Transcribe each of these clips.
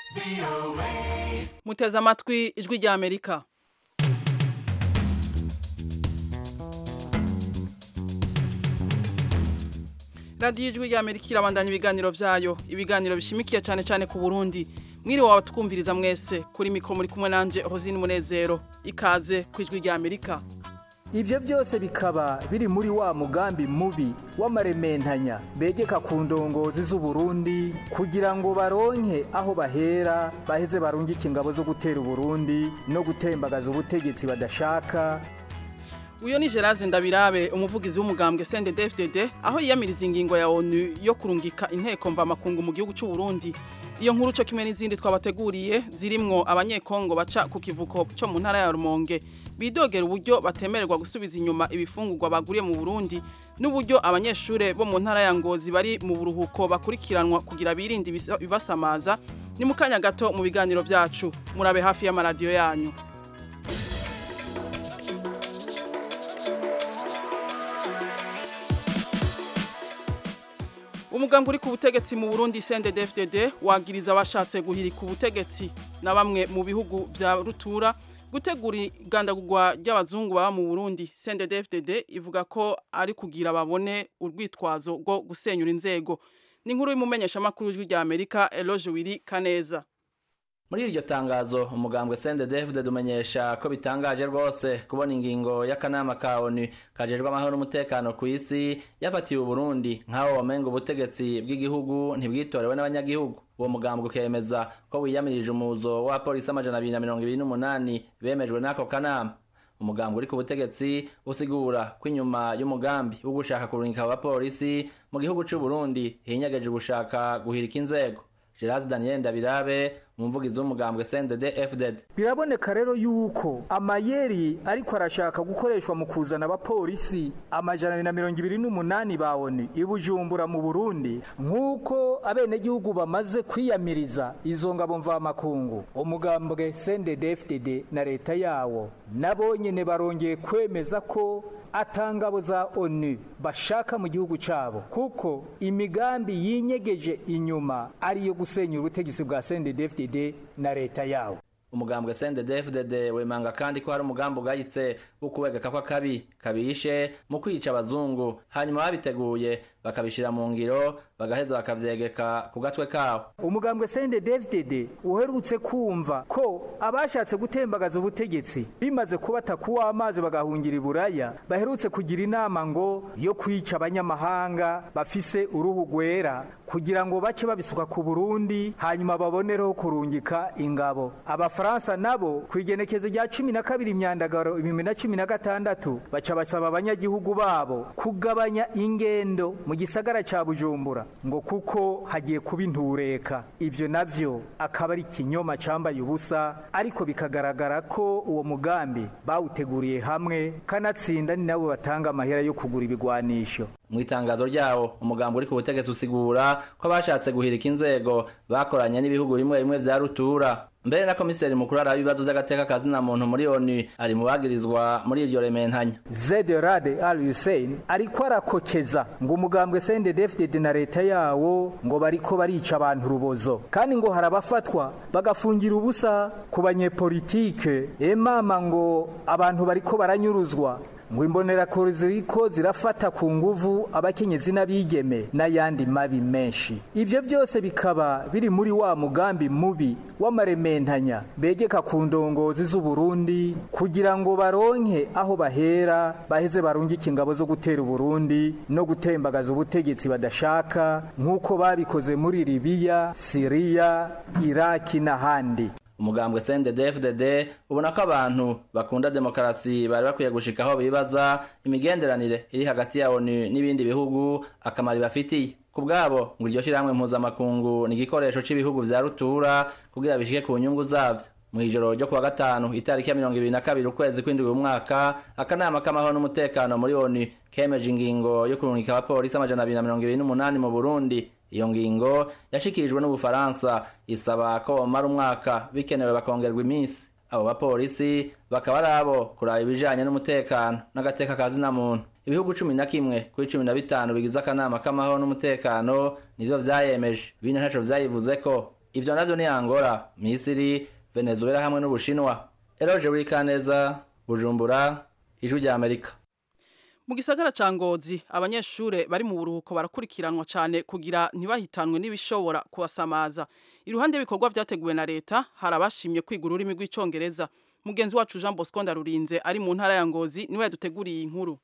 muteze amatwi ijwi rya amerika radiyo ijwi rya amerika irabandanya ibiganiro byayo ibiganiro bishimikiye cyane cyane ku burundi mwiriwe wabatwumviriza mwese kuri mikoro muri kumwe nanjye hozini munezero ikaze ku ijwi rya amerika ibyo byose bikaba biri muri wa mugambi mubi w'amarementanya begeka ku ndongozi z'uburundi kugira ngo baronke aho bahera baheze barungike ingabo zo gutera uburundi no gutembagaza ubutegetsi badashaka uyu ni gerard ndabirabe umuvugizi w'umugambwe cndfdd aho yiyamiriza ingingo ya onu yo kurungika inteko mvamakungu mu gihugu cy'u Burundi iyo nkuru cyo kimwe n'izindi twabateguriye zirimwo abanyekongo baca ku kivuko cyo mu ntara ya rumonge bidogera uburyo batemererwa gusubiza inyuma ibifungurwa baguriye mu burundi n'uburyo abanyeshuri bo mu ntara ya ngozi bari mu buruhuko bakurikiranwa kugira birinde ibibasamaza ni mu kanya gato mu biganiro byacu murabe hafi y'amaradiyo yanyu umuganga uri ku butegetsi mu Burundi CNDD-FDD wagiriza abashatse guhirika ubutegetsi na bamwe mu bihugu bya rutura gutegura igandagurwa ry'abazungu baba mu Burundi CNDD-FDD ivuga ko ari kugira babone urwitwazo rwo gusenyura inzego ni inkuru y'umumenyesha makuru w'ijwi rya Amerika Eloge Wiri Kaneza muri iryo tangazo umugambwe CNDD-FDD umenyesha ko bitangaje rwose kubona ingingo y'akanama ka ONU kajejwe amahoro n'umutekano ku isi yafatiye Burundi nk'aho wamenga ubutegetsi bw'igihugu ntibwitorewe n'abanyagihugu uwo mugambwe ukemeza ko wiyamirije umuzo wa polisi amajana abiri na mirongo ibiri n'umunani bemejwe n'ako kanama umugambwe uri ku butegetsi usigura ko inyuma y'umugambi wo gushaka kurungika abapolisi mu gihugu c'u Burundi hinyageje gushaka guhirika inzego Gerard Daniel Ndabirabe umuvugizi w'umugambwe CNDD FDD biraboneka rero yuko amayeri ariko arashaka gukoreshwa mu kuzana abapolisi amajana na mirongo ibiri n'umunani bawoni ibujumbura mu Burundi nk'uko abenegihugu bamaze kwiyamiriza izo ngabo mvamakungu umugambwe CNDD FDD na leta yawo nabo nyene barongeye kwemeza ko atangabo za ONU bashaka mu gihugu cabo kuko imigambi yinyegeje inyuma ariyo gusenyura ubutegetsi bwa CNDD-FDD na leta yawo umugambwe CNDD-FDD wemanga kandi ko hari umugambi ugayitse wo kubegeka ko akabi kabishe mu kwica abazungu hanyuma babiteguye bakabishira mu ngiro bagaheza bakavyegeka ku gatwe kawo umugambwe CNDD-FDD uherutse kumva ko abashatse gutembagaza ubutegetsi bimaze kubata kuwa amazi bagahungira iburaya baherutse kugira inama ngo yo kwica abanyamahanga bafise uruhu rwera kugira ngo bace babisuka ku Burundi hanyuma babonereho kurungika ingabo abafaransa nabo ku igenekezo rya cumi na kabiri imyandagaro ibihumbi na cumi na gatandatu baca basaba abanyagihugu babo kugabanya ingendo mu gisagara ca Bujumbura ngo kuko hagiye kuba intureka ivyo navyo akaba ari kinyoma cambaye ubusa ariko bikagaragara ko uwo mugambi bawuteguriye hamwe kanatsinda ni nabo batanga amahera yo kugura ibigwanisho mu itangazo ryawo umugambo uri ku butegetsi usigura ko abashatse guhirika inzego bakoranye n'ibihugu bimwe bimwe vya rutura mbere na komiseri mukuru araba ibibazo vy'agateka kazina muntu muri ONU ari mu bagirizwa muri iryo rementanya Zed Rad Al Hussein ariko arakokeza ngo umugambwe CNDD-FDD na leta yawo ngo bariko barica abantu rubozo kandi ngo harabafatwa bagafungira ubusa ku banyepolitike emama ngo abantu bariko baranyuruzwa ngo imbonerakure ziriko zirafata ku nguvu abakenyezi n'abigeme n'ayandi mabi menshi ibyo byose bikaba biri muri wa mugambi mubi w'amarementanya begeka ku ndongozi z'uburundi kugira ngo baronke aho bahera baheze barungike ingabo zo gutera uburundi no gutembagaza ubutegetsi badashaka nk'uko babikoze muri libiya siriya iraki n'ahandi umugambwe CNDD-FDD ubona ko abantu bakunda demokarasi bari bakwiye gushikaho bibaza imigenderanire iri hagati ya ONU n'ibindi bihugu akamaro bafitiye ku bwabo ngo iryo shirahamwe mpuzamakungu ni igikoresho c'ibihugu vya rutura kugira bishike ku nyungu zavyo mu ijoro ryo kuwa gatanu itariki ya mirongo ibiri na kabiri ukwezi kw'indwi umwaka akanama k'amahoro n'umutekano muri ONU kemeje ingingo yo kurungika abapolisi amajana abiri na mirongo ibiri n'umunani mu Burundi iyo ngingo yashikirijwe n'ubufaransa isaba ko bamara umwaka bikenewe bakongerwa iminsi abo bapolisi bakaba ari abo kuraba ibijanye n'umutekano n'agateka ka zina muntu ibihugu cumi na kimwe kuri cumi na bitanu bigize akanama k'amahoro n'umutekano nivyo vyayemeje bine ntaco vyayivuze ko ivyo navyo ni angola misiri venezuela hamwe n'ubushinwa eroje buri kaneza bujumbura ijwi rya amerika mu gisagara ca ngozi abanyeshure bari mu buruhuko barakurikiranwa cyane kugira ntibahitanwe n'ibishobora kubasamaza iruhande y'ibikorwa vyateguwe na leta hari abashimye kwiga ururimi rw'icongereza mugenzi wacu jean bosco ndarurinze ari mu ntara ya ngozi niwe yaduteguriye inkuru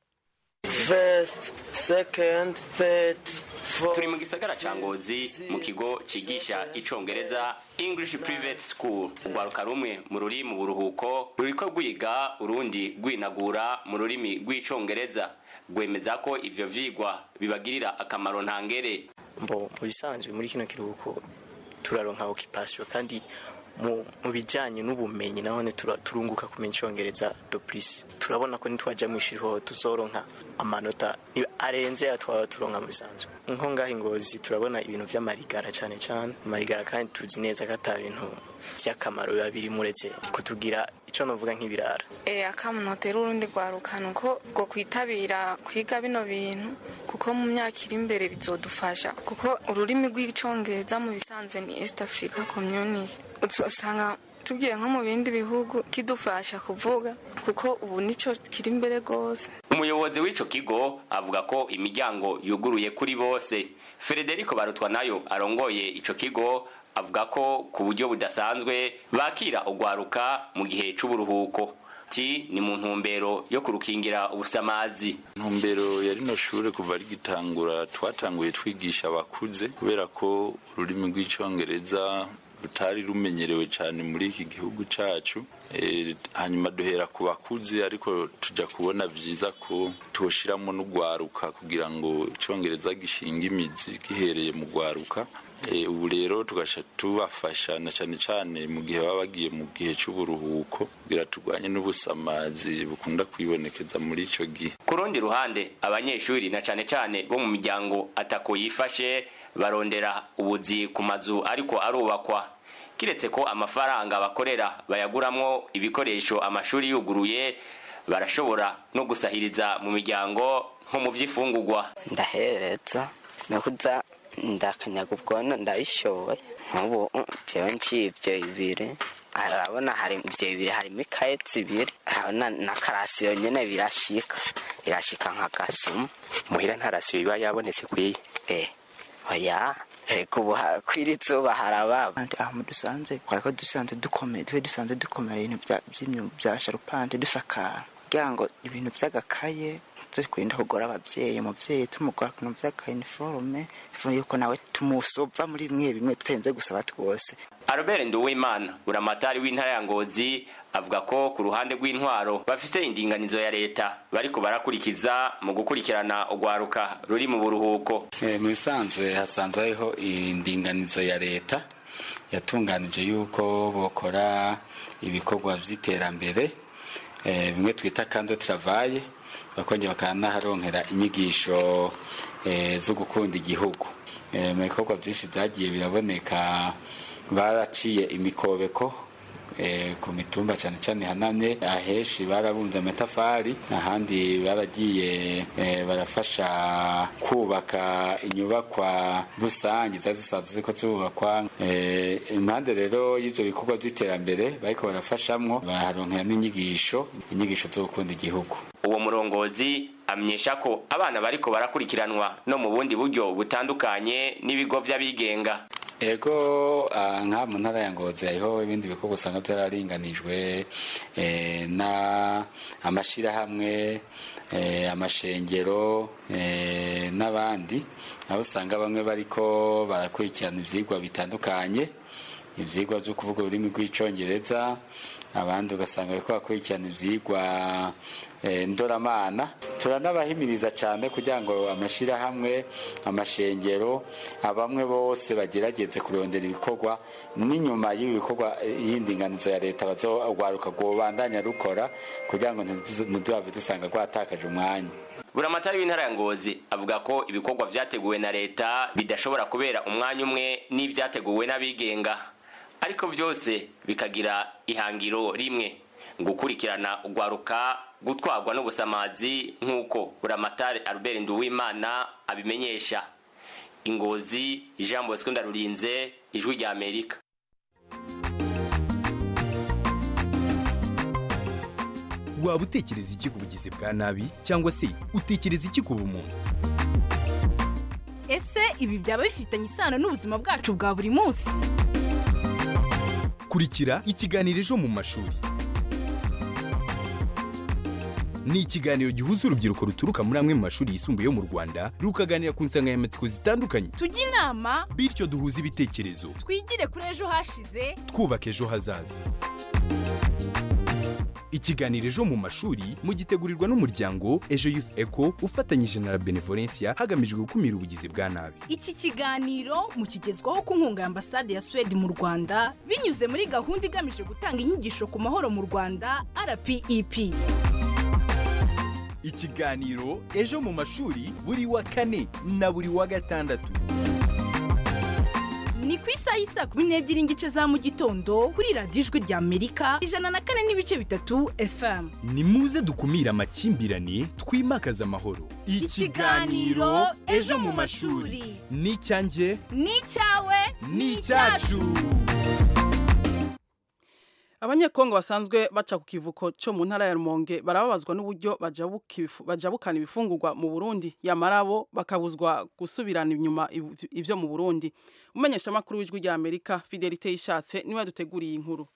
First, second, third, fourth. turi mu gisagara ca ngozi mu kigo cigisha icongereza english private school urwaruka rumwe mu ruri mu buruhuko ruriko rwiga urundi rwinagura mu rurimi rw'icongereza rwemeza ko ivyo vyigwa bibagirira akamaro ntangere Mbo mu bisanzwe muri kino kiruhuko turaronka occupation kandi mu mu bijanye n'ubumenyi nabone tura- turunguka kumenya icongereza do plus turabona ko nitwaja mu ishuri ho tuzoronka amanota ni- arenze ayo twaba turonka mu bisanzwe nko ngaho ingozi turabona ibintu vy'amarigara cane cane amarigara kandi tuzi neza ko ata bintu vy'akamaro biba birimo uretse kutugira ico novuga nk'ibirara Eh, akamunotera urundi rwarukana uko bwo kwitabira kwiga bino bintu kuko mu myaka iri imbere bizodufasha kuko ururimi rw'icongereza mu bisanzwe ni east africa community uzosanga tugiye nko mu bindi bihugu kidufasha kuvuga kuko ubu nico kiri imbere rwose umuyobozi w'ico kigo avuga ko imiryango yuguruye kuri bose frederico barutwa nayo arongoye ico kigo avuga ko ku buryo budasanzwe bakira urwaruka mu gihe c'uburuhuko ti ni mu ntumbero yo kurukingira ubusamazi ntumbero ya rino shure kuva rigitangura twatanguye twigisha abakuze kubera ko ururimi rw'icongereza rutari rumenyerewe cyane muri iki gihugu cacu Eh, hanyuma duhera ku bakuze ariko tuja kubona vyiza ko twoshiramo n'ugwaruka kugira ngo icongereza gishinga imizi gihereye mu gwaruka Eh, ubu rero tugasha tubafasha na cyane cyane mu gihe baba bagiye mu gihe c'uburuhuko kugira turwanye n'ubusamazi bukunda kwibonekeza muri ico gihe ku rundi ruhande abanyeshuri na cane cane bo mu miryango atako yifashe barondera ubuzi ku mazu ariko arubakwa kiretse ko amafaranga bakorera bayaguramwo ibikoresho amashuri yuguruye barashobora no gusahiriza mu miryango nko mu vy'ifungurwa ndahereza nakuza ndakanyaga ubwono ndabishoboye nk'ubu jewe ncivyo bibiri arabona hari ivyo bibiri harimo ikaye zibiri arabona na karasiyo nyene birashika birashika nka gasuma muhira nta rasiyo iba yabonetse kwiye eh oya ego ubu ha- kw'iri zuba harababa kandi aho dusanze twari ko dusanze dukomeye twe dusanze dukomera ibintu bya- by'imyuga bya sharupante dusakara kugira ngo ibintu by'agakaye turi kurinda kugora ababyeyi umubyeyi tumugora ku bintu by'akayiniforume ifu yuko nawe tumusova muri bimwe bimwe tutarinze gusaba twose Albert Nduwimana buramatari w'intara ya Ngozi avuga ko ku ruhande rw'intwaro bafise indinganizo ya leta bariko barakurikiza mu gukurikirana urwaruka ruri mu buruhuko Eh, mu bisanzwe hasanzwe hariho indinganizo ya leta yatunganije yuko bokora ibikorwa vy'iterambere eh, bimwe twita kando travaye bakongera bakanaharonkera inyigisho eh, zo gukunda igihugu eh, mu bikorwa vyinshi vyagiye biraboneka baraciye imikobeko eh, ku mitumba cyane cyane hanamye aheshi barabunze amatafari ahandi baragiye eh, barafasha kubaka inyubakwa rusange zari zisanzwe ziko zubakwa eh, impande rero y'ivyo bikorwa vy'iterambere bariko barafashamwo baraharonkera n'inyigisho inyigisho zo gukunda igihugu uwo murongozi amenyesha ko abana bariko barakurikiranwa no mu bundi buryo butandukanye n'ibigo vy'abigenga ego ah, nka mu ntara ya ngozi hariho ibindi bikorwa usanga byararinganijwe eh, na amashirahamwe eh, amashengero eh, n'abandi aho usanga bamwe bariko barakurikirana ivyigwa bitandukanye ivyigwa vyo kuvuga ururimi rw'icongereza abandi ugasanga bariko bakurikirana ivyigwa eh, ndoramana turanabahimiriza cyane kugira ngo amashirahamwe amashengero abamwe bose bagerageze kurondera ibikorwa n'inyuma y'ibi bikorwa eh, y'indinganizo ya leta bazogwaruka rwobandanya rukora kugira ngo ntiduze- ntiduhave dusanga rwatakaje umwanya buramatari w'intara ya ngozi avuga ko ibikorwa vyateguwe na leta bidashobora kubera umwanya umwe n'ivyateguwe n'abigenga ariko vyose bikagira ihangiro rimwe gukurikirana urwaruka gutwarwa n'ubusamazi nk'uko buramatari albert nduwimana abimenyesha ingozi jean bosco ndarurinze ijwi rya amerika waba utekereza iki ku bugizi bwa nabi cyangwa se utekereza iki ku bumuntu ese ibi byaba bifitanye isano n'ubuzima bwacu bwa buri munsi kurikira ikiganiro ejo mu mashuri ni ikiganiro gihuza urubyiruko ruturuka muri amwe mu mashuri yisumbuye yo mu rwanda rukaganira ku nsanganyamatsiko zitandukanye tujye inama bityo duhuze ibitekerezo twigire kuri ejo hashize twubaka ejo hazaza ikiganiro ejo mu mashuri mugitegurirwa n'umuryango ejo youth eco ufatanyije na la benevolencia hagamijwe gukumira ubugizi bwa nabi iki kiganiro mukigezwaho ku nkunga ya ambasade ya suwede mu rwanda binyuze muri gahunda igamije gutanga inyigisho ku mahoro mu rwanda rpep ikiganiro ejo mu mashuri buri wa kane na buri wa gatandatu ni ku isaha y'isaa kumi n'ebyiri n'igice za mu gitondo kuri radiyo ijwi rya amerika ijana na kane n'ibice bitatu fm ni muze dukumire amakimbirane twimakaze amahoro Ikiganiro Ejo mu mashuri. ni icyanjye ni icyawe ni icyacu abanyekongo basanzwe baca ku kivuko cyo mu ntara ya rumonge barababazwa n'uburyo bajabuka ibifu- bajabukana ibifungurwa mu burundi yamara bo bakabuzwa gusubirana inyuma iv- ivyo mu burundi umumenyeshamakuru w'ijwi rya amerika fidelite yishatse niwe yaduteguriye inkuru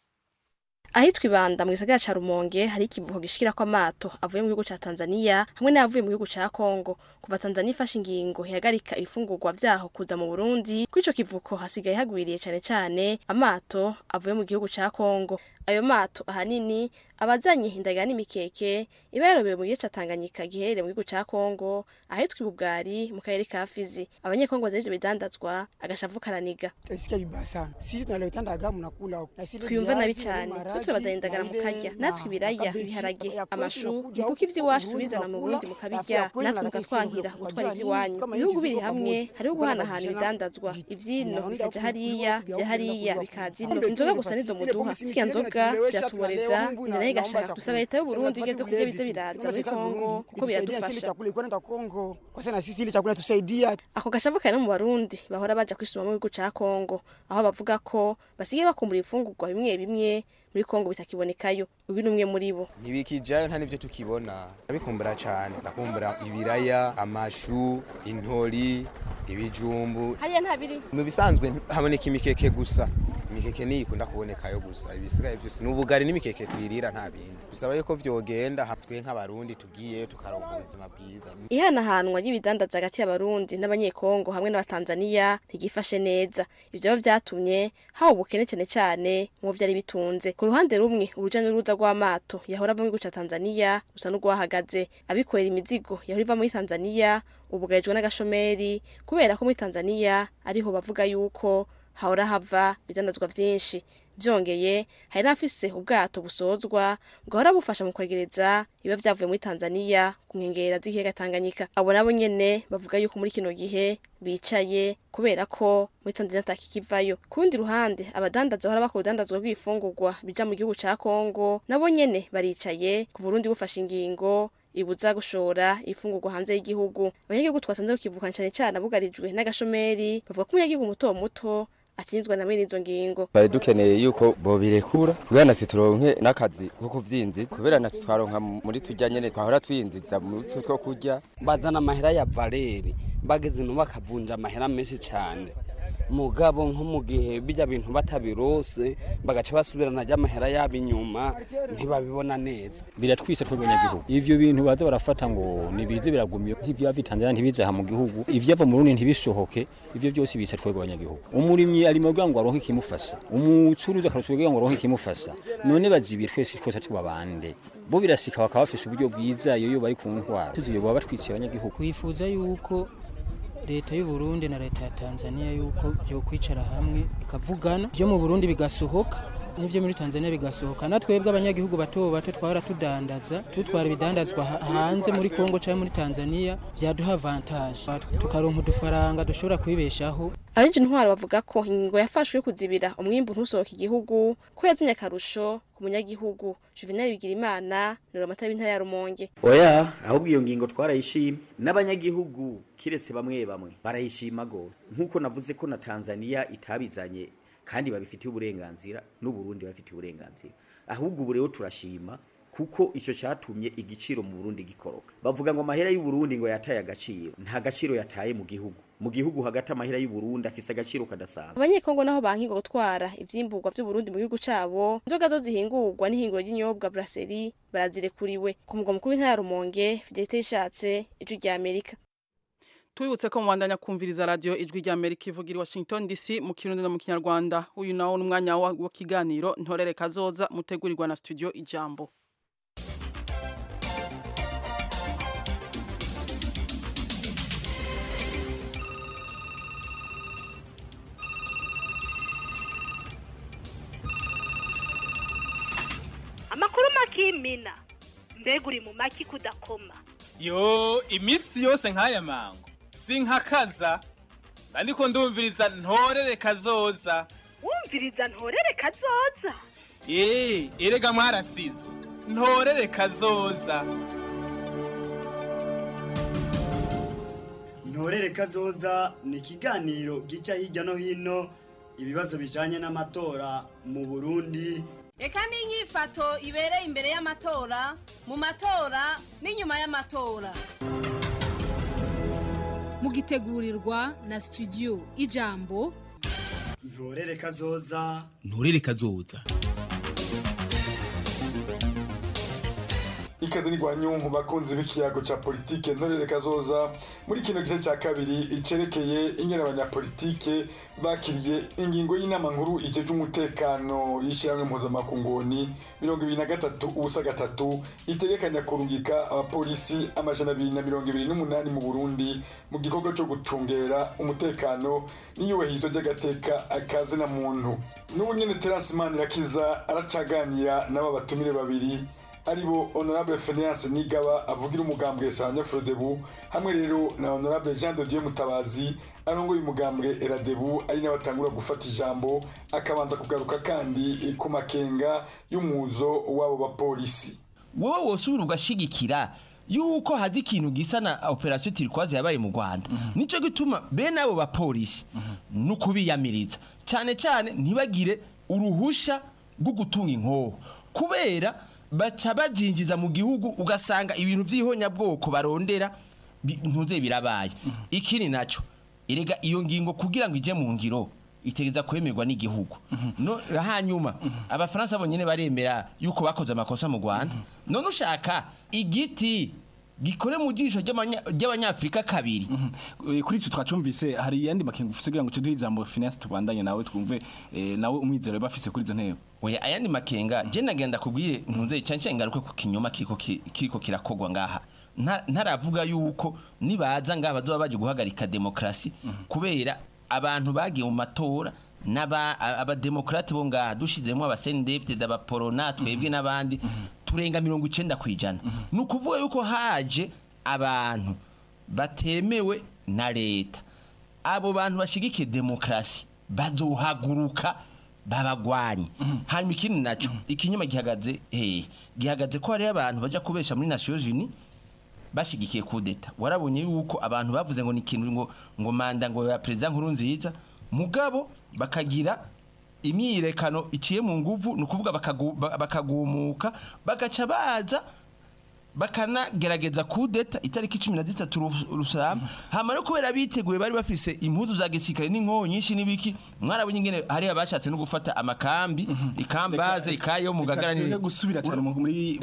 ahitwa ibanda mu gisagara ca rumonge hari ikivuko gishikirako amato avuye mu gihugu ca tanzania hamwe n'ayavuye mu gihugu ca kongo kuva tanzania ifashe ingingo ihagarika ibifungurwa vyaho kuza mu burundi kuri ico kivuko hasigaye hagwiriye cane cane amato avuye mu gihugu ca kongo ayo mato ahanini abazanye indagara n'imikeke iba yarobewe mu gice ca tanganyika giherereye mu gihugu ca kongo ahitwa ibubwari mu karere ka fizi abanyekongo bazana ivyo bidandazwa agashavu karaniga Tunasikia vibaya sana. Sisi tunaleta ndaga mnakula huko. Na sile twiyumva nabi viazi, cyane maharagi, kuko bazana indagara na ile mukarya na natwe ibiraya kabeji, ibiharage ya kwetu amashu inakuja ni kuko huku ivy'iwacu Burundi tubizana mu tunakula, burundi alafu mukabirya ya kwenu natwe na sisi mukatwahira tunakula. gutwara Unajua ivy'iwanyu nini? Kama ibihugu hizi biri ziko hamwe pamoja, hariho kuna guhanahana mabishana, ibidandazwa ivyino Unaenda bikaja huku hariya vya vya huku hariya vya bikaza huku. ino Kumbe inzoga tule gusa nizo ile muduha bomisi zirya mikele nzoga tunalewesha, ziratuboreza tunalewa humbu na ni nayo naomba igashaka chakula. dusaba leta y'uburundi Sasa igeze tupate kurya vitu. bize biraza Tunasema muri serikali ya kongo Burundi kuko itusaidia sile biradufasha chakula iko nenda Kongo. Kwa sana sisi ile chakula tusaidia. ako gashavu kari no mu barundi bahora baja kwisuma mu gihugu ca kongo aho bavuga ko basigaye bakumbura ifungurwa bimwe bimwe muri kongo bitakibonekayo uyu ni umwe muri bo ntibikijayo nta n'ibyo tukibona ndabikumbura cyane ndakumbura ibiraya amashu intori ibijumbu hariya nta biri mu bisanzwe haboneka imikeke gusa imikeke niyo ikunda kubonekayo gusa ibisigaye byose ni ubugari n'imikeke twirira nta bindi bisaba yuko vyogenda ha- twe nk'abarundi tugiye tukaronka ubuzima bwiza ihanahanwa ry'ibidandaza hagati y'abarundi n'abanyekongo hamwe n'abatanzaniya ntigifashe neza ivyo biba vyatumye haba ubukene cane cane mu vyari bitunze ku ruhande rumwe uruja n'uruza rw'amato yahora ava mu gihugu ca tanzaniya rusa n'urwahagaze abikorera imizigo yahora iva muri tanzaniya ubugarijwe n'agashomeri kubera ko muri tanzaniya ariho bavuga yuko hahora hava ibidandazwa vyinshi vyongeye hari n'abafise ubwato busozwa bwahora bufasha mu kwegereza biba vyavuye muri tanzaniya ku nkengera z'ikiyaga tanganyika abo nabo nyene bavuga yuko muri kino gihe bicaye kubera ko muri tanzaniya atakikivayo ku rundi ruhande abadandaza bahora bakora urudandazwa rw'ibifungurwa bija mu gihugu ca kongo nabo nyene baricaye ku burundi bufashe ingingo ibuza gushora ifungurwa hanze y'igihugu abanyagihugu twasanze kukivuka cane cane abugarijwe n'agashomeri bavuga ko umunyagihugu muto muto akinizwa na mwene izo ngingo bari dukeneye yuko bobirekura kubera natwe turonke n'akazi ko kuvyinzi kubera natwe twaronka muri turya nyene twahora twinziza mu two two kurya bazana amahera ya valeri bageze no bakavunja amahera menshi cyane mugabo nko mu gihe bijya bintu batabirose bagaca basubirana ry'amahera yabo inyuma ntibabibona neza biratwise twebwe abanyagihugu ivyo bintu baza barafata ngo nibize biragumiye nk'ivyo bava Tanzania ntibize aha mu gihugu ivyava mu Burundi ntibisohoke ivyo byose bica twebwe abanyagihugu umurimyi ari mu kugira ngo aronke ikimufasha umucuruzi akarushwa kugira ngo aronke ikimufasha none bazibiye twese twese tuba bande bo birasika bakaba bafise uburyo bwiza iyo yo bari ku ntwara tuziyo baba batwikiye abanyagihugu twifuza yuko leta y'u Burundi na leta ya Tanzania yuko byo kwicara hamwe ikavugana byo mu Burundi bigasohoka n'ibyo muri Tanzania bigasohoka natwebwe abanyagihugu bato bato twahora tudandaza tutwara ibidandazwa ha- hanze muri Kongo cyangwa muri Tanzania byaduha avantage tukaronka udufaranga dushobora kwibeshaho abenshi intwaro bavuga ko ingingo yafashwe yo kuzibira umwimbu ntusohoke igihugu ko yazanye akarusho ku munyagihugu juvenal bigirimana ni amata y'intara ya rumonge oya ahubwo iyo ngingo twarayishima n'abanyagihugu kiretse bamwe bamwe barayishima gose nk'uko navuze ko na tanzania itabizanye kandi babifitiye uburenganzira n'uburundi babifitiye uburenganzira ahubwo ubu rero turashima kuko icyo cyatumye igiciro mu Burundi gikoroka bavuga ngo amahera y'u Burundi ngo yataye agaciro nta gaciro yataye mu gihugu mu gihugu hagati amahera y'u Burundi afise agaciro kadasanzwe abanyekongo naho bankirwa gutwara ivyimburwa vy'uburundi mu gihugu cabo inzoga zo zihingurwa n'ihinguro ry'inyobwa brasserie barazirekuriwe ku mugwa mukuru w'intara ya rumonge fidelite yishatse ijwi rya amerika Tuibutse ko mwandanya kumviriza radio ijwi rya Amerika ivugira i Washington DC mu kirundi no mu kinyarwanda uyu nawo n'umwanya wa wa kiganiro ntorere kazoza mutegurirwa na studio ijambo amakuru makimina mbega uri mu maki kudakoma yo iminsi yose nk'aya mango sinkakaza ariko ndumviriza ntorere kazoza wumviriza ntorere kazoza eee erega mwarasizwe ntorere kazoza ntorere kazoza ni ikiganiro gica hirya no hino ibibazo bijanye n'amatora mu burundi reka n'inyifato ibereye imbere y'amatora mu matora n'inyuma y'amatora mugitegurirwa na studio ijambo ntorere kazoza nturere kazoza ikaze n'igwanyunku bakunzi b'ikiyago ca politike ntorere kazoza muri kino gice ca kabiri icerekeye ingene abanyapolitike bakiriye ingingo y'inama nkuru ijeje umutekano y'ishyirahamwe mpuzamakungoni mirongo ibiri na gatatu ubusa gatatu itegekanya kurungika abapolisi amajana abiri na mirongo ibiri n'umunani mu burundi mu gikorwa co gucungera umutekano n'iyubahirizwa ry'agateka akazi na muntu n'ubu nyene terasi manirakiza aracaganira n'aba batumire babiri aribo honorable Phineas Nigaba avugira umugambwe Sanya Frodebu hamwe rero na honorable Jean de Dieu Mutabazi arongoye umugambwe Eradebu ari nawe atangura gufata ijambo akabanza kugaruka kandi ku makenga y'umuzo w'abo bapolisi wowe wosubira ugashigikira yuko hazi ikintu gisa na operation turquoise yabaye mu Rwanda nico gituma bene abo bapolisi nukubiyamiriza cyane cyane ntibagire uruhusha rwo gutunga inkoho kubera baca bazinjiza mu gihugu ugasanga ibintu by'ihonyabwoko barondera ntuze birabaye ikindi nacyo erega iyo ngingo kugira ngo ije mu ngiro itegeza kwemerwa n'igihugu no hanyuma abafaransa bonyine baremera yuko bakoze amakosa mu Rwanda none ushaka igiti gikore mu jisho ry'abanyafrika kabiri kuri ico twacumvise hari yandi makenga ufise kugira ngo tuduhe ijambo finance tubandanye nawe twumve nawe umwizero bafise kuri izo ntego oya ayandi makenga je nagenda kubwiye ntunze cyane ngaruke ku kinyoma kiko kiko kirakogwa ngaha ntaravuga yuko nibaza ngaha bazoba baje guhagarika demokrasi kubera abantu bagiye mu matora n'aba abademokrate bo ngaha dushizemo abasendefte d'abaporona twebwe n'abandi turenga mirongo icenda kwijana ni ukuvuga yuko haje abantu batemewe na leta abo bantu bashigikiye demokrasi bazohaguruka babagwanye hanyuma ikindi nacyo ikinyuma gihagaze hehe gihagaze ko hariyo abantu bajya kubesha muri Nations Unies bashigikiye kudeta warabonye yuko abantu bavuze ngo ni ikintu ngo ngo manda ngo ya president nkuru nziza mugabo bakagira imyirekano iciye mu nguvu ni ukuvuga bakagumuka bagaca baza bakanagerageza kudeta itariki cumi na zitatu rusama hama no kubera biteguye bari bafise impuzu za gisirikare n'inkoho nyinshi n'ibiki mwarabonye ingene hari abashatse no gufata amakambi ikambaze ikayo mu gagara ni gusubira cyane muri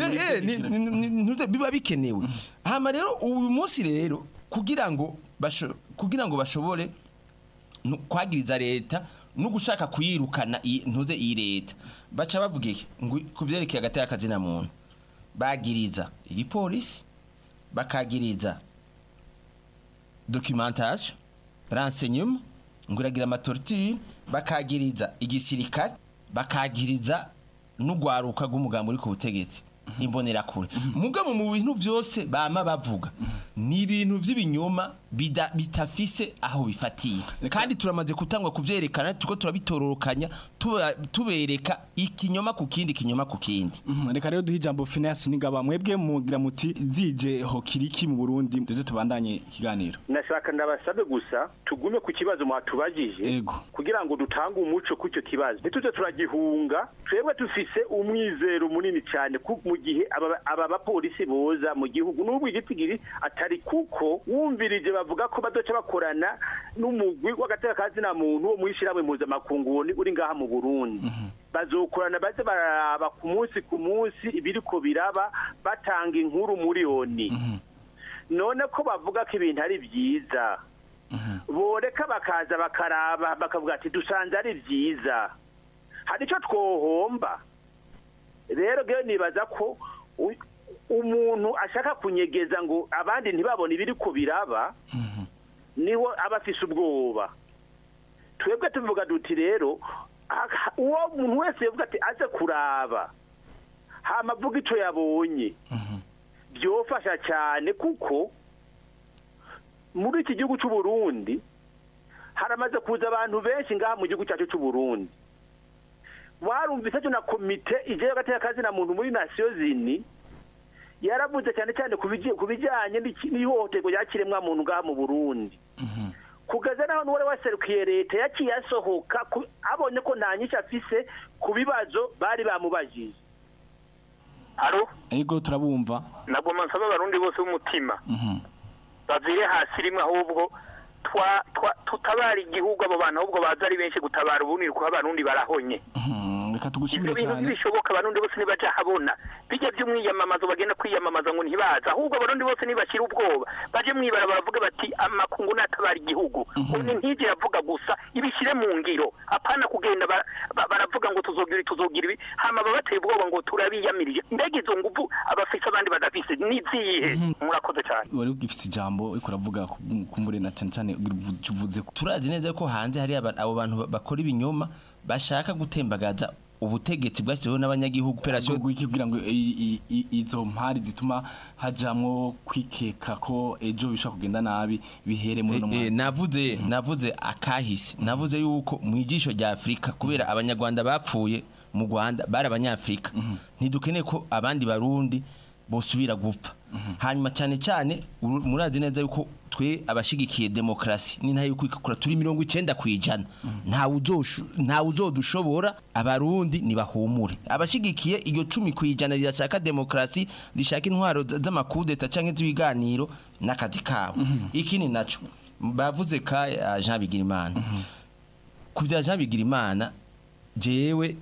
biba bikenewe hama rero uyu munsi rero kugira ngo kugira ngo bashobore kwagiriza leta no gushaka kuyirukana ntuze iyi leta baca bavuga iki ngo kuvyerekeye agateka akazina muntu bagiriza igipolisi bakagiriza documentation renseignement nguragira amatortire bakagiriza igisirikare bakagiriza n'ugwaruka rw'umugambo uri ku butegetsi imbonerakure mugabo mu bintu byose bama bavuga ni ibintu vy'ibinyoma bida- bitafise aho bifatiye kandi turamaze kutangwa kuvyerekana tuko turabitororokanya tuba- tubereka ikinyoma ku kindi kinyoma ku kindi Mhm, reka rero duhe ijambo Phineas Nigaba mwebwe mugira muti zije hokiriki mu Burundi tuze tubandanye ikiganiro nashaka ndabasabe gusa tugume ku kibazo mwatubajije kugira ngo dutange umuco ku icyo kibazo ntituze turagihunga twebwe dufise umwizero munini cyane ku- mu gihe aba aba bapolisi boza mu gihugu n'ubwo igitigiri atari kuko wumvirije bavuga ko bazoca bakorana n'umugwi w'agatekakazina muntu wo mwishyirahamwe mpuzamakungu uri- uri ngaha mu burundi bazokorana baze baraba ku munsi ku munsi ibiriko biraba batanga inkuru muri oni none ko bavuga ko ibintu ari byiza boreka bakaza bakaraba bakavuga ati dusanze ari byiza hari icyo twohomba rero rero nibaza ko u- umuntu ashaka kunyegeza ngo abandi ntibabone ibiri ko biraba niho aba afise ubwoba twebwe tuvuga duti rero aka- uwo muntu wese yavuga ati aze kuraba hama avuga icyo yabonye byofasha cyane kuko muri iki gihugu cy'u Burundi haramaze kuza abantu benshi ngaha mu gihugu cyacu cy'u Burundi warumvise cyo na komite ije y'agateka na muntu muri nasiyo zini yaravuze cyane cyane ku biji- ku bijyanye n'iki- n'ihohoterwa rya kiremwa muntu ngaha mu Burundi kugeza naho n'uwari waserukiye leta yaciye asohoka ku- abonye ko nta nyinshi afise ku bibazo bari bamubajije Aro Ego turabumva ntabwo nsaba abarundi bose b'umutima bavire hasi rimwe ahubwo twa- twa- tutabara igihugu abo bantu ahubwo baza ari benshi gutabara ubundi kuko abarundi barahonye Mhm, reka ibyo tugushimire bintu cyane ntibishoboka abarundi bose nibaja habona bijya by'umwiyamamazo bagenda kwiyamamaza ngo ntibaza ahubwo abarundi bose nibashira ubwoba baje mwibara baravuga bati amakungu natabara igihugu ubu ntijye avuga gusa ibishyire mu ngiro apana kugenda bara- ba- baravuga ngo tuzogira ibi, tuzogira ibi hama baba bateye ubwoba ngo turabiyamirije mbega izo nguvu abafise abandi badafise nizihe murakoze cyane wari ugifite ijambo uriko uravuga ku- kumbure na cyane cyane uvuze icyo uvuze ko turazi neza ko hanze hari aba- abo bantu ba- bakora ibinyoma bashaka gutembagaza ubutegetsi bwashyiriweho n'abanyagihugu operasiyo kugira ngo i- i- i- izo mpari zituma hajamwo kwikeka ko ejo bishobora kugenda nabi bihere muri uno Eh, mwaka navuze navuze akahise navuze yuko mu ijisho rya Afrika kubera abanyarwanda bapfuye mu Rwanda bari abanyafrika ntidukeneye ko abandi barundi bosubira gupfa hanyuma cyane cyane uru- murazi neza yuko twe abashigikiye demokrasi ni ntayo kwikukura turi mirongo icenda kwijana ntawe uzoshu- ntawe uzodushobora abarundi nibahumure abashigikiye iryo cumi kwijana rirashaka demokrasi rishaka intwaro z- z'amakudeta canke z'ibiganiro n'akazi kabo ikindi naco bavuze ka eh, Jean Bigirimana ku bya Jean Bigirimana jewe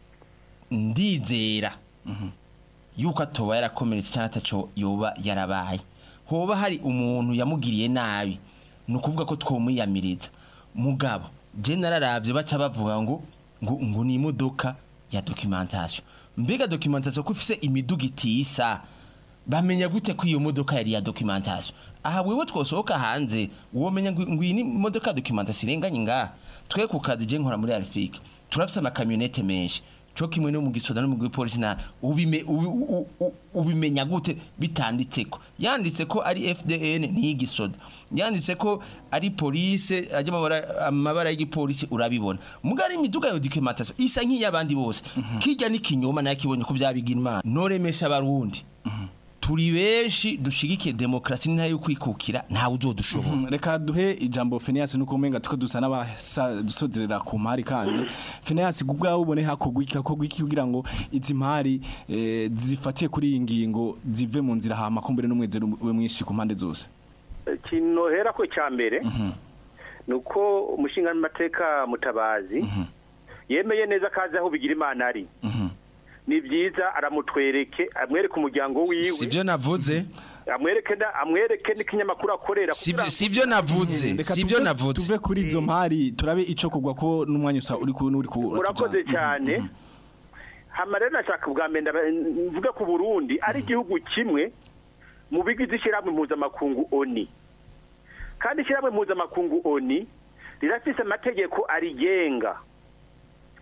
ndizera yuko atoba yarakomeretse cyangwa ataco yoba yarabaye hoba hari umuntu yamugiriye nabi ni ukuvuga ko twomwiyamiriza mugabo je nararavye baca bavuga ngo ngo ngo ni imodoka ya documentation mbega documentation ko ifise imiduga itisa bamenya gute ko iyo modoka yari ya documentation aha wewe twosohoka hanze womenya ngo ngo iyi ni imodoka ya documentation irenganye ngaha twe ku kazi je nkora muri Alfik turafise amakamyonete menshi cyo kimwe no mu gisoda no mu gipolisi na ubime ubi- u- u- ubimenya gute bitanditseko yanditse ko ari FDN ni igisoda yanditse ko ari police ajya amabara amabara y'igipolisi urabibona mugari imiduga yo documentation isa nk'iyabandi bose kijya n'ikinyoma nakibonye ko byabigira imana noremesha abarundi turi benshi dushigikiye demokrasi ni ntayo kwikukira ntawe uzodushobora Mhm, reka duhe ijambo Phineas nuko umenga tuko dusa n'abasozerera ku mpari kandi Phineas kubwawe ubone hakogwa iki hakogwa iki kugira ngo izi mpari eh, zifatiye kuri iyi ngingo zive mu nzira hama kumbere n'umwezero ube mwinshi ku mpande zose ikintu nohera ko cya mbere ni uko umushinga n'amateka mutabazi yemeye neza ko azi aho bigira imana ari ni byiza aramutwereke amwereke umuryango wiwe sivyo navuze amwereke na- amwereke n'ikinyamakuru akorera kugira ngo- sivyo navuze Reka sivyo tuve- navuze tuve kuri izo mpari turabe ico kugwa ko n'umwanya usa uri ku uri ku urakoze cyane hama rero nashaka bwa mbere ndaba- mvuge ku burundi ari igihugu kimwe mu bigize ishyirahamwe mpuzamakungu oni kandi ishyirahamwe mpuzamakungu oni rirafise amategeko arigenga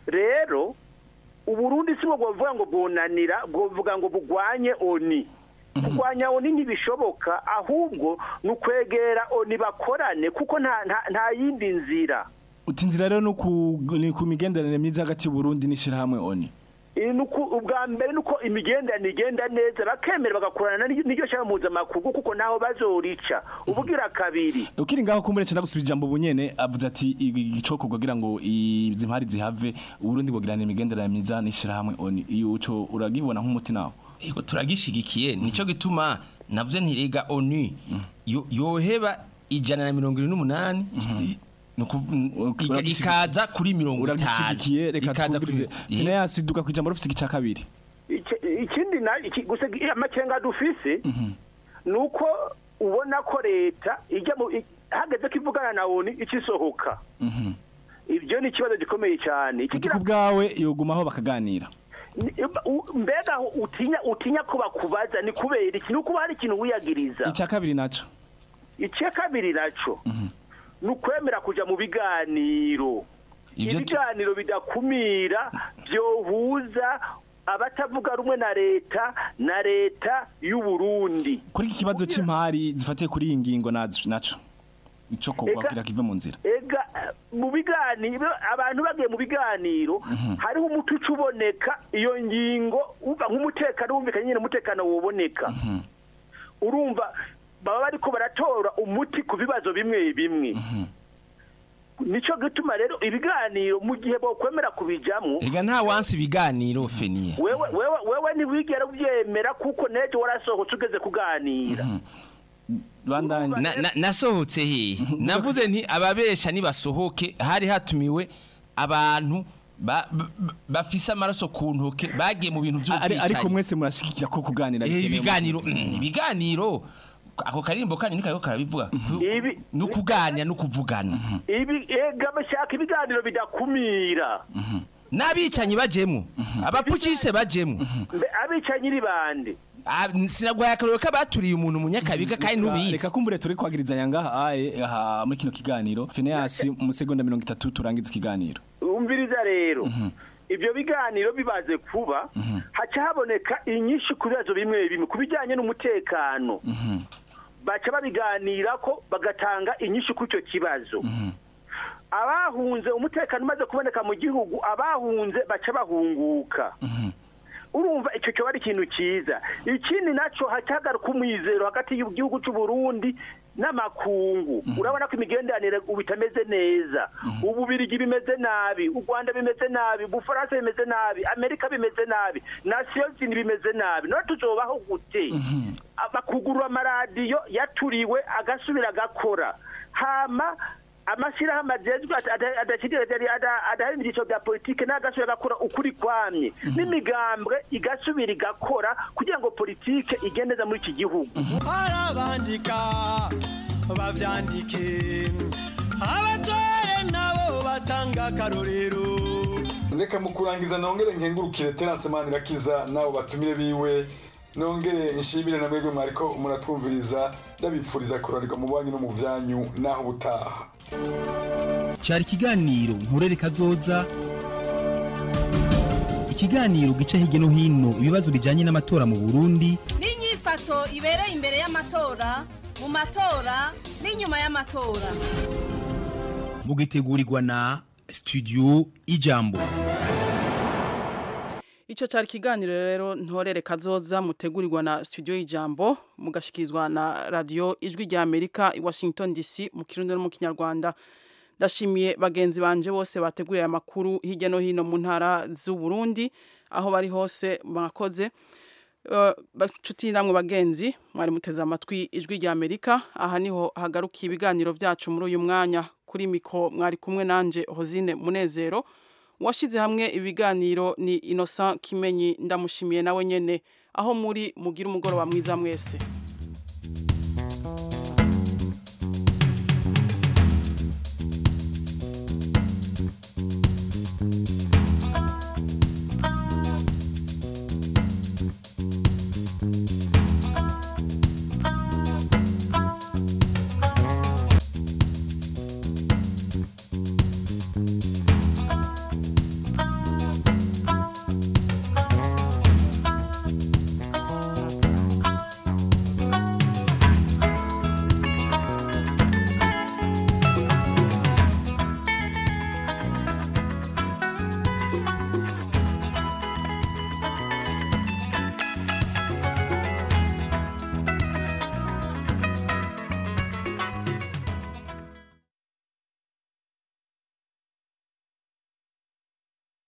rero uburundi si bwo bwovuga ngo bwunanira bwovuga ngo bugwanye oni kurwanya oni ntibishoboka ahubwo ni ukwegera oni bakorane kuko nta nta- nta yindi nzira uti inzira rero ni ku ni ku migenderanire myiza hagati y'u Burundi n'ishirahamwe ONU Eh, nuko ubwa mbere nuko imigenderanire igenda neza bakemera bagakorana n'iryo n'iryo shaka mpuzamakungu kuko ntaho bazorica ubugira kabiri ukiri ngaho kumbure cyenda gusubira ijambo bunyene avuze ati igicokorwa kugira ngo izi mpari zihave uburundi bugirana imigenderanire myiza n'ishirahamwe ONU iyo uco uragibona nk'umuti nawo Ego turagishigikiye nico gituma navuze ntirega ONU yo- yoheba ijana na mirongo irindwi n'umunani nuku- ika- uragishigi- ikaza kuri mirongo itanu uragishigikiye reka ikaza kuri twumvirize Phineas duka ku ijambo rufise igica kabiri Iki- ikindi na iki- gusa amakenga dufise nuko ubona ko leta ijya mu i- hageze ko ivugana na oni ikisohoka ibyo ni ikibazo gikomeye cyane uti Ikigira- ku bwawe yogumaho bakaganira ni- u- mbega aho utinya utinya ko bakubaza ni kubera iki ni ukuba hari ikintu wiyagiriza icya kabiri naco icya kabiri naco ni ukwemera kuja mu biganiro Ivyo tu- ibiganiro bidakumira byohuza abatavuga rumwe na leta na leta y'u Burundi kuri iki kibazo c'impari zifatiye kuri iyi ngingo nazo naco ico kogwa Eka- kugira kive mu nzira ega mu biganiro abantu bagiye mu biganiro hariho umuti uca uboneka iyo ngingo uva nk'umutekano wumvikanye nyine umutekano woboneka urumva baba bariko baratora umuti ku bibazo bimwe bimwe nico gituma rero ibiganiro mu gihe bokwemera kubijamwo ega nta wansi ibiganiro feniye wewe wewe wewe ntiwigera ubyemera kuko nejo warasohotse ugeze kuganira bandanye Na- na- nasohotse hehe navuze nti ababesha nibasohoke hari hatumiwe abantu ba- ba- bafise amaraso ku ntoke bagiye mu bintu ari ariko vy'ubwicanyi mwese murashigikira ko kuganira Eh, bikenewe mu- ibiganiro mm, ibiganiro ako karimbo kanyu niko kariko karabivuga Ibi- ni ukuganya no kuvugana ibi ega bashaka ibiganiro bidakumira n'abicanyi bajemwo abapukise bajemwo Mbe abicanyi ni bande Ah, sinagwaye akaroro k'abaturiye umuntu mu nyakabiga kandi ntubizi reka kumbure turi kwagirizanya ngaha aye aha muri kino kiganiro Phineas mu segonda 30 turangiza ikiganiro umviriza rero ibyo biganiro bibaze kuba haca haboneka inyinshi ku bibazo bimwe bimwe ku bijyanye n'umutekano baca babiganira ko bagatanga inyinshi kuri icyo kibazo abahunze umutekano umaze kuboneka mu gihugu abahunze baca bahunguka urumva icyo cyoba ari ikintu cyiza ikindi nacyo hagaruka umwizero hagati y'igihugu cy'u Burundi n'amakungu urabona ko imigenderanire ubu itameze neza ububirigi bimeze nabi u rwanda bimeze nabi ubufaransa bimeze nabi amerika bimeze nabi nasiyo zindi bimeze nabi none tuzobaho gute bakugurura amaradiyo yaturiwe agasubira agakora hama amashyirahamwe agezwe adahari mu byiciro bya politiki n'agasubira agakora ukuri kwamye n'imigambwe igasubira igakora kugira ngo politiki igende neza muri iki gihugu arabandika bavyandike abatore nabo batanga akarorero reka mu kurangiza nongere nkengurukire terance manirakiza n'abo batumire biwe nongere nshimire na mwebwe mwariko muratwumviriza ndabipfuriza kuranirwa mu banyu no mu vyanyu naho ubutaha cyari ikiganiro nturere kazoza ikiganiro gica hirya no hino ibibazo bijyanye n'amatora mu burundi n'inyifato ibereye imbere y'amatora mu matora n'inyuma y'amatora mugitegurirwa na studio ijambo Ico cari kiganiro rero ntorere kazoza mutegurirwa na studio y'ijambo mugashikirizwa na radio ijwi rya Amerika i Washington DC mu kirundi no mu kinyarwanda ndashimiye bagenzi banje bose bateguye aya makuru hirya no hino mu ntara z'u Burundi aho bari hose mwakoze Uh, bacuti namwe bagenzi mwari muteze amatwi ijwi rya Amerika aha niho hagarukiye ibiganiro vyacu muri uyu mwanya kuri miko mwari kumwe nanje Hozine Munezero washize hamwe ibiganiro ni Innocent Kimenyi ndamushimiye nawe nyene aho muri mugira umugoroba mwiza mwese